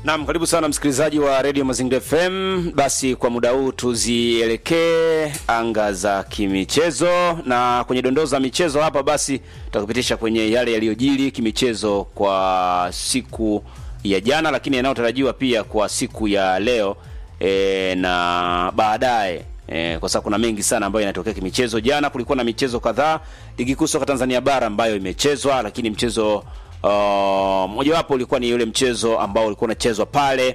Naam, karibu sana msikilizaji wa Radio Mazingira FM. Basi kwa muda huu tuzielekee anga za kimichezo, na kwenye dondoo za michezo hapa basi tutakupitisha kwenye yale yaliyojiri kimichezo kwa siku ya jana, lakini yanayotarajiwa pia kwa siku ya leo e, na baadaye e, kwa sababu kuna mengi sana ambayo yanatokea kimichezo. Jana kulikuwa na michezo kadhaa ligi kuu soka Tanzania bara ambayo imechezwa, lakini mchezo Uh, mojawapo ulikuwa ni yule mchezo ambao ulikuwa unachezwa pale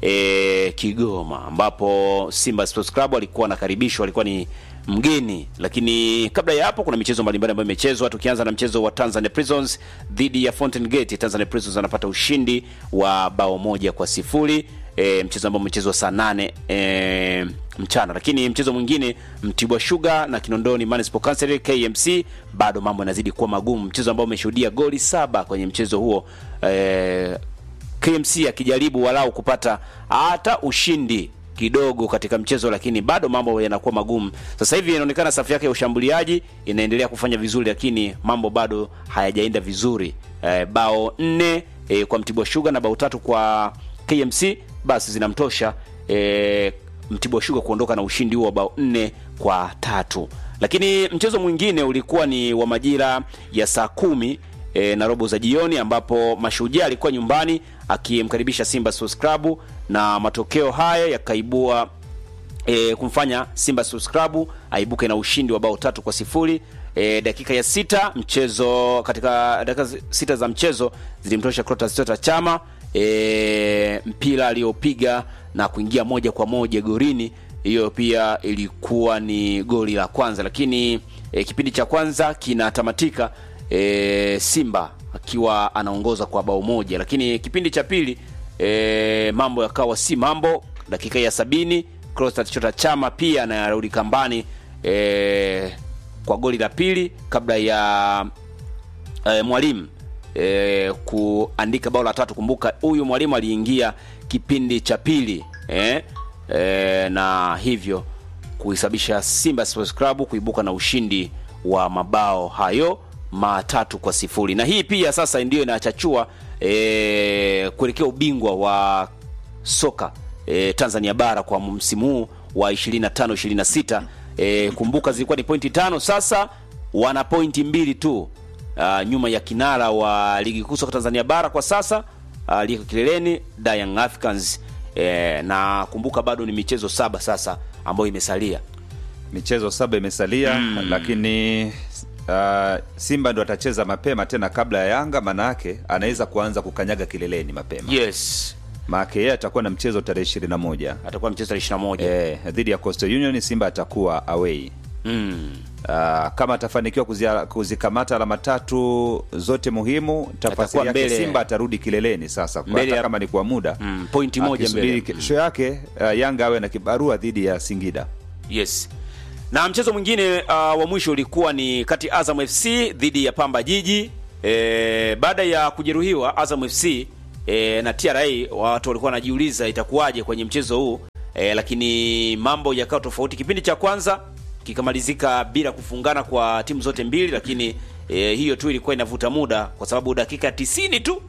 e, Kigoma ambapo Simba Sports Club walikuwa wanakaribishwa, walikuwa ni mgeni. Lakini kabla ya hapo kuna michezo mbalimbali ambayo imechezwa, tukianza na mchezo wa Tanzania Prisons dhidi ya Fountain Gate. Tanzania Prisons anapata ushindi wa bao moja kwa sifuri e, mchezo ambao umechezwa saa nane e, mchana. Lakini mchezo mwingine Mtibwa Sugar na Kinondoni Municipal Council KMC, bado mambo yanazidi kuwa magumu, mchezo ambao umeshuhudia goli saba kwenye mchezo huo e, KMC akijaribu walau kupata hata ushindi kidogo katika mchezo, lakini bado mambo yanakuwa magumu. Sasa hivi inaonekana safu yake ya ushambuliaji inaendelea kufanya vizuri, lakini mambo bado hayajaenda vizuri. E, bao nne e, kwa Mtibwa Sugar na bao tatu kwa KMC basi zinamtosha e, Mtibwa Sugar kuondoka na ushindi huo wa bao nne kwa tatu. Lakini mchezo mwingine ulikuwa ni wa majira ya saa kumi e, na robo za jioni ambapo Mashujaa alikuwa nyumbani akimkaribisha Simba Sports Club na matokeo haya yakaibua e, kumfanya Simba Sports Club aibuke na ushindi wa bao tatu kwa sifuri. E, dakika ya sita mchezo katika dakika sita za mchezo zilimtosha Clatous Chota Chama e, mpira aliyopiga na kuingia moja kwa moja gorini. Hiyo pia ilikuwa ni goli la kwanza, lakini e, kipindi cha kwanza kinatamatika e, Simba akiwa anaongoza kwa bao moja, lakini kipindi cha pili e, mambo yakawa si mambo. Dakika ya sabini Clatous Chota Chama pia anarudi kambani e, kwa goli la pili kabla ya e, mwalimu e, kuandika bao la tatu. Kumbuka huyu mwalimu aliingia kipindi cha pili e, e, na hivyo kuisababisha Simba Sports Club kuibuka na ushindi wa mabao hayo matatu kwa sifuri, na hii pia sasa ndiyo inachachua e, kuelekea ubingwa wa soka e, Tanzania bara kwa msimu huu wa 25 26. E, kumbuka zilikuwa ni pointi tano, sasa wana pointi mbili tu uh, nyuma ya kinara wa ligi kuu soka Tanzania bara kwa sasa aliyeko uh, kileleni Young Africans e, na kumbuka bado ni michezo saba sasa ambayo imesalia. Michezo saba imesalia mm. Lakini uh, Simba ndo atacheza mapema tena kabla ya Yanga, maana yake anaweza kuanza kukanyaga kileleni mapema Yes, maana yeye atakuwa na mchezo tarehe ishirini na moja atakuwa mchezo tarehe 21 eh, dhidi ya Coastal Union. Simba atakuwa away mm. Uh, kama atafanikiwa kuzia- kuzikamata alama tatu zote muhimu, tafasiri Atakuwa yake mbele. Simba atarudi kileleni sasa, kwa Mbele hata ya- kama ni kwa muda Mm, pointi moja akisubiri mbele. kesho yake uh, Yanga awe na kibarua dhidi ya Singida. Yes. Na mchezo mwingine uh, wa mwisho ulikuwa ni kati ya Azam FC dhidi ya Pamba Jiji. E, baada ya kujeruhiwa Azam FC e, na TRA watu walikuwa wanajiuliza itakuwaje kwenye mchezo huu e, lakini mambo yakawa tofauti. Kipindi cha kwanza kikamalizika bila kufungana kwa timu zote mbili, lakini e, hiyo tu ilikuwa inavuta muda kwa sababu dakika 90 tu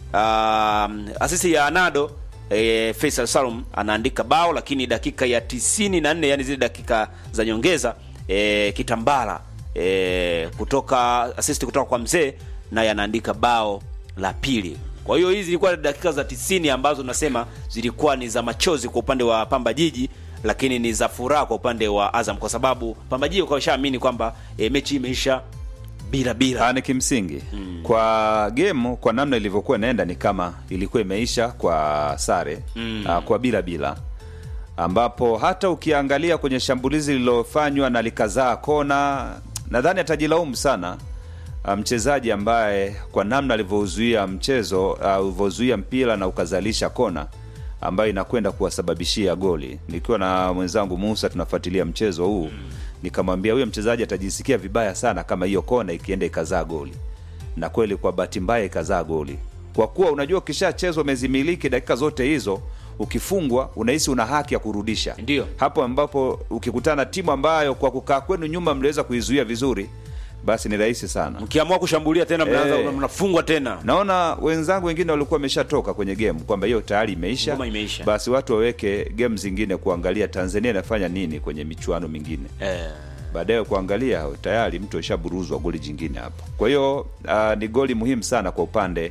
um, asisi ya Anado e, Faisal Salum anaandika bao, lakini dakika ya 94 yani zile dakika za nyongeza e, Kitambala e, kutoka assist kutoka kwa mzee naye anaandika bao la pili. Kwa hiyo hizi zilikuwa dakika za 90 ambazo nasema zilikuwa ni za machozi kwa upande wa Pamba Jiji, lakini ni za furaha kwa upande wa Azam kwa sababu Pamba Jiji kwa shaamini kwamba e, mechi imeisha bila bila. Ah, ni kimsingi kwa game, kwa namna ilivyokuwa inaenda ni kama ilikuwa imeisha kwa sare ah, kwa bila bila, ambapo hata ukiangalia kwenye shambulizi lililofanywa na likazaa kona, nadhani atajilaumu sana ah, mchezaji ambaye kwa namna alivyouzuia mchezo ah, ulivyozuia mpira na ukazalisha kona ambayo inakwenda kuwasababishia goli. Nikiwa na mwenzangu Musa tunafuatilia mchezo huu nikamwambia huyo mchezaji atajisikia vibaya sana kama hiyo kona ikienda ikazaa goli, na kweli kwa bahati mbaya ikazaa goli, kwa kuwa unajua ukishachezwa umezimiliki dakika zote hizo, ukifungwa unahisi una haki ya kurudisha. Ndio. hapo ambapo ukikutana na timu ambayo kwa kukaa kwenu nyuma mliweza kuizuia vizuri basi ni rahisi sana mkiamua kushambulia tena mnaanza Eh. mnafungwa tena naona wenzangu wengine walikuwa wameshatoka kwenye game kwamba hiyo tayari imeisha Ngoma imeisha. basi watu waweke game zingine kuangalia tanzania inafanya nini kwenye michuano mingine eh. baadaye kuangalia tayari mtu ashaburuzwa goli jingine hapo kwa hiyo uh, ni goli muhimu sana kwa upande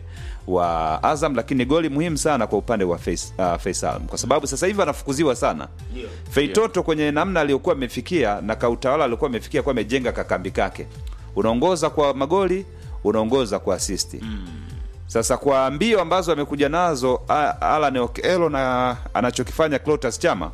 wa azam lakini ni goli muhimu sana kwa upande wa Fais, uh, faisal kwa sababu sasa hivi anafukuziwa sana Ndio. feitoto kwenye namna aliyokuwa amefikia na kautawala aliokuwa amefikia kuwa amejenga kakambi kake unaongoza kwa magoli unaongoza kwa asisti mm. sasa kwa mbio ambazo amekuja nazo A- alan okelo na anachokifanya clotas chama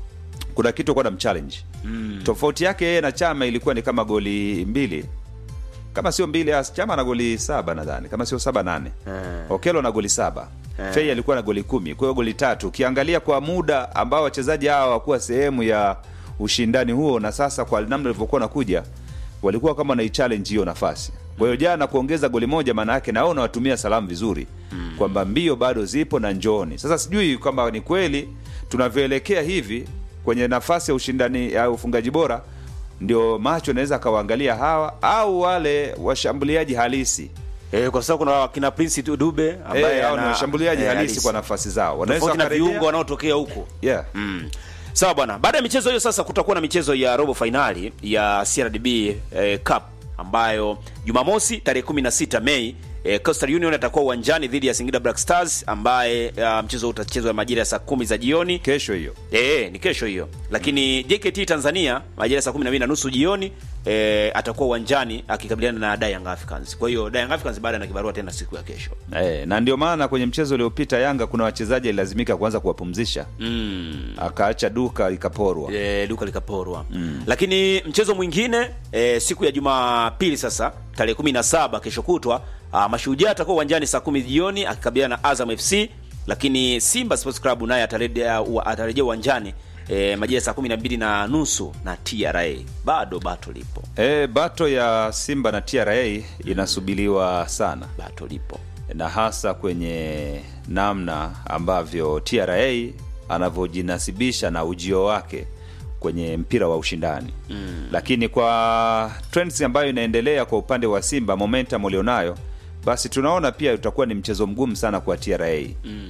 kuna kitu kuwa na mchallenge mm. tofauti yake yeye na chama ilikuwa ni kama goli mbili kama sio mbili as chama na goli saba nadhani kama sio saba nane Eh. okelo na goli saba Eh. fei alikuwa na goli kumi kwa hiyo goli tatu ukiangalia kwa muda ambao wachezaji hawa wakuwa sehemu ya ushindani huo na sasa kwa namna ilivyokuwa nakuja walikuwa kama wanaichallenge hiyo nafasi kwa hiyo jana kuongeza goli moja maana yake nao unawatumia salamu vizuri mm. kwamba mbio bado zipo na njooni sasa sijui kwamba ni kweli tunavyoelekea hivi kwenye nafasi ya ushindani ya ufungaji bora ndio macho anaweza akawaangalia hawa au wale washambuliaji halisi Eh, kwa sababu kuna kina Prince Dube ambaye Eh, hao ni ana- washambuliaji eh, halisi kwa nafasi zao wanaweza tofauti na wakarejea viungo wanaotokea huko yeah. Mm. Sawa bwana, baada ya michezo hiyo sasa kutakuwa na michezo ya robo fainali ya CRDB eh, Cup ambayo Jumamosi tarehe 16 Mei eh, Coastal Union atakuwa uwanjani dhidi ya Singida Black Stars ambaye uh, mchezo huu utachezwa majira ya saa kumi za jioni. kesho hiyo Eh, ni kesho hiyo. Lakini JKT Tanzania majira ya saa 12 na nusu jioni eh, atakuwa uwanjani akikabiliana na Young Africans. Kwa hiyo Young Africans baada na kibarua tena siku ya kesho. eh, na ndio maana kwenye mchezo uliopita yanga kuna wachezaji alilazimika kuanza kuwapumzisha Mm. akaacha duka ikaporwa e, duka likaporwa mm. lakini mchezo mwingine e, siku ya jumapili sasa tarehe 17 kesho kutwa ah, mashujaa atakuwa uwanjani saa kumi jioni akikabiliana na azam fc lakini simba sports club naye atarejea ua- atarejea uwanjani e, majira ya saa kumi na mbili na nusu na tra bado bato lipo eh, bato ya simba na tra inasubiriwa sana bato lipo na hasa kwenye namna ambavyo tra anavyojinasibisha na ujio wake kwenye mpira wa ushindani mm. lakini kwa trends ambayo inaendelea kwa upande wa simba momentum ulionayo basi tunaona pia utakuwa ni mchezo mgumu sana kwa tra mm.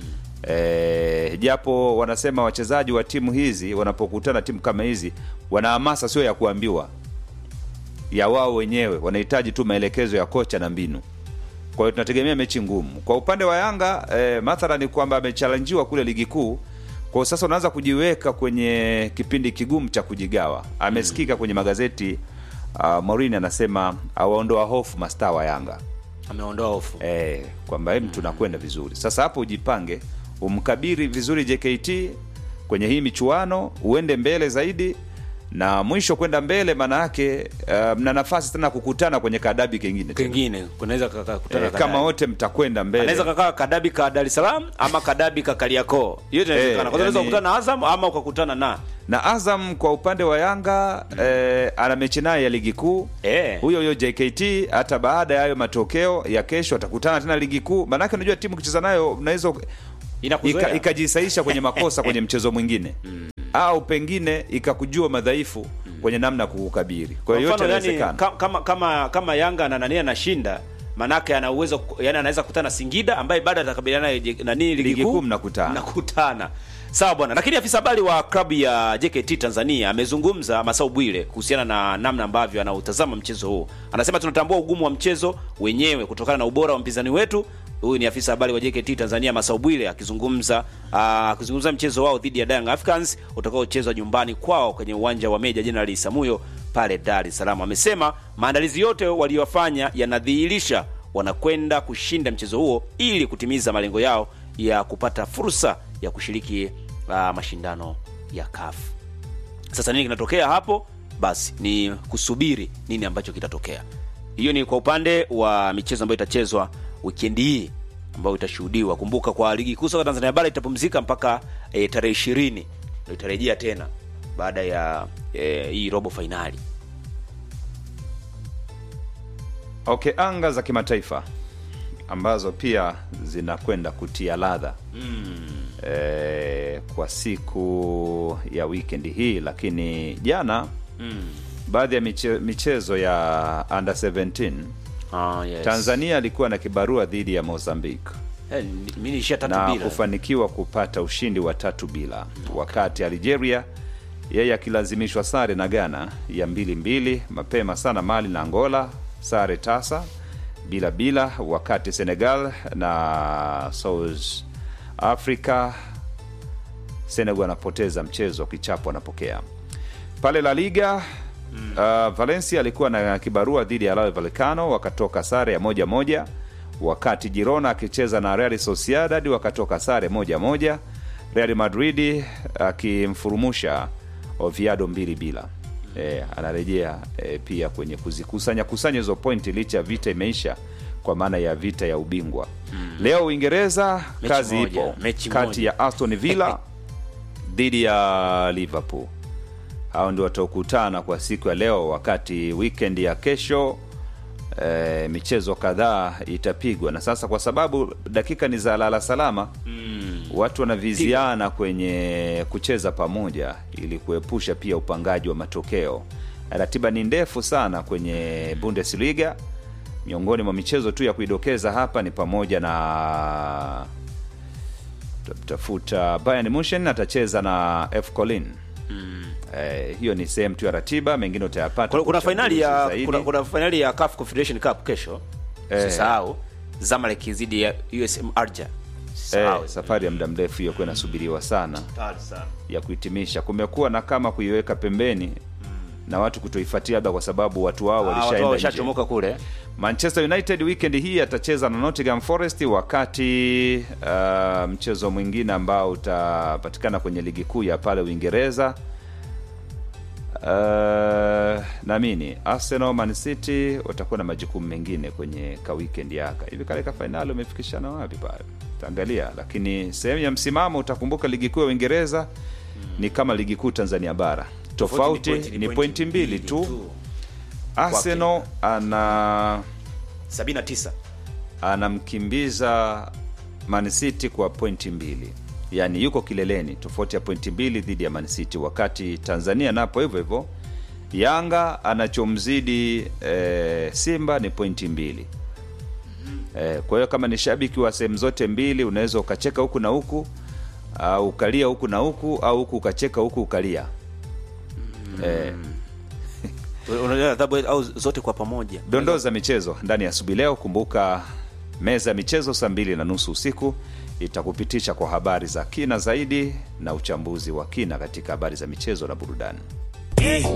E, japo wanasema wachezaji wa timu hizi wanapokutana timu kama hizi wana hamasa sio ya kuambiwa ya wao wenyewe wanahitaji tu maelekezo ya kocha na mbinu kwa hiyo tunategemea mechi ngumu kwa upande wa yanga eh, mathala ni kwamba amechalanjiwa kule ligi kuu kwa hiyo sasa unaanza kujiweka kwenye kipindi kigumu cha kujigawa amesikika kwenye magazeti uh, morini anasema awaondoa hofu mastaa wa yanga ameondoa hofu eh, kwamba hem tunakwenda vizuri sasa hapo ujipange umkabiri vizuri jkt kwenye hii michuano uende mbele zaidi na mwisho kwenda mbele maana yake uh, mna nafasi tena kukutana kwenye kadabi kengine tena. kengine kunaweza kukutana eh, kama wote mtakwenda mbele anaweza kakaa kadabi ka dar es salaam ama kadabi ka kariakoo yote inawezekana Eh, kwa sababu unaweza yani- kukutana na azam ama ukakutana na na azam kwa upande wa yanga eh, ana mechi naye ya ligi kuu Eh. huyo huyo jkt hata baada ya hayo matokeo ya kesho atakutana tena ligi kuu maanake unajua timu ukicheza nayo unaweza Inakuzoea. ika- ikajisaisha kwenye makosa kwenye mchezo mwingine au pengine ikakujua madhaifu kwenye namna ya kukukabiri kwa Kwa hiyo yote mfano yani, inawezekana ka- kama kama kama Yanga na nani anashinda manake ana uwezo yani anaweza kukutana na Singida ambaye bado atakabiliana naye je- nani ligi Ligi kuu kuu mnakutana. mnakutana sawa bwana lakini afisa habari wa klabu ya JKT Tanzania amezungumza Masau Bwire kuhusiana na namna ambavyo anautazama mchezo huu anasema tunatambua ugumu wa mchezo wenyewe kutokana na ubora wa mpinzani wetu huyu ni afisa habari wa JKT Tanzania Masau Bwire akizungumza ah, akizungumza mchezo wao dhidi ya Young Africans utakaochezwa nyumbani kwao kwenye uwanja wa Meja Jenerali Samuyo pale Dar es Salaam. Amesema maandalizi yote waliyofanya yanadhihirisha wanakwenda kushinda mchezo huo ili kutimiza malengo yao ya kupata fursa ya kushiriki uh, mashindano ya CAF. Sasa nini kinatokea hapo? Basi ni kusubiri nini ambacho kitatokea. Hiyo ni kwa upande wa michezo ambayo itachezwa wikendi hii ambayo itashuhudiwa. Kumbuka kwa ligi kuu soka Tanzania bara itapumzika mpaka e, tarehe ishirini ndio itarejea tena baada ya e, hii robo fainali. okay anga za kimataifa ambazo pia zinakwenda kutia ladha mm. e, kwa siku ya wikendi hii lakini jana mm. baadhi ya miche, michezo ya under 17 Ah, yes. Tanzania alikuwa na kibarua dhidi ya Mozambique Eh, ni- mimi niishia tatu na bila. kufanikiwa kupata ushindi wa tatu bila, wakati Algeria yeye akilazimishwa sare na Ghana ya mbili mbili. Mapema sana Mali na Angola sare tasa bila bila, wakati Senegal na South Africa Senegal anapoteza mchezo, kichapo anapokea pale La Liga. Uh, Valencia alikuwa na kibarua dhidi ya Rayo Vallecano wakatoka sare ya moja moja, wakati Girona akicheza na Real Sociedad wakatoka sare moja moja, Real Madrid akimfurumusha Oviedo mbili bila. E, anarejea e, pia kwenye kuzikusanya kusanya hizo pointi licha ya vita imeisha kwa maana ya vita ya ubingwa. Leo Uingereza Mechi kazi moja, ipo mechi kati moja. ya Aston Villa dhidi ya Liverpool. Hao ndio wataokutana kwa siku ya leo, wakati weekend ya kesho e, michezo kadhaa itapigwa. Na sasa kwa sababu dakika ni za lala salama Mm. watu wanaviziana kwenye kucheza pamoja ili kuepusha pia upangaji wa matokeo. Ratiba ni ndefu sana kwenye Bundesliga. Miongoni mwa michezo tu ya kuidokeza hapa ni pamoja na tafuta Bayern Munchen atacheza na F Colin. Eh, hiyo ni sehemu tu ya ratiba, mengine utayapata Kuna, kuna kwa fainali uchambuzi ya zaidi. kuna, kuna fainali ya CAF Confederation Cup kesho. Eh. Usisahau Zamalek dhidi ya USM Alger. eh, Usisahau. safari ya muda mrefu hiyo kuwa inasubiriwa sana Hatari sana. ya kuhitimisha. Kumekuwa na kama kuiweka pembeni na watu kutoifuatia labda kwa sababu watu wao Ah, watu walishaenda nje. walishachomoka kule. Manchester United weekend hii atacheza na Nottingham Forest, wakati uh, mchezo mwingine ambao utapatikana kwenye ligi kuu ya pale Uingereza uh, namini Arsenal, Man City watakuwa na majukumu mengine kwenye ka weekend yaka hivi. Kale ka fainali umefikishana wapi pale, taangalia. Lakini sehemu ya msimamo utakumbuka ligi kuu ya Uingereza ni kama ligi kuu Tanzania bara, tofauti ni pointi mbili tu. Arsenal ana 79. anamkimbiza Man City kwa pointi mbili, yaani yuko kileleni, tofauti ya pointi mbili dhidi ya Man City, wakati Tanzania napo hivyo hivyo. Yanga anachomzidi eh, Simba ni pointi mbili. Eh, kwa hiyo kama ni shabiki wa sehemu zote mbili, unaweza ukacheka huku na huku au ukalia huku na huku au huku ukacheka huku ukalia. Eh, Unajua adhabu au zote kwa pamoja. dondoo za michezo ndani ya asubuhi leo. Kumbuka meza ya michezo saa mbili na nusu usiku itakupitisha kwa habari za kina zaidi na uchambuzi wa kina katika habari za michezo na burudani.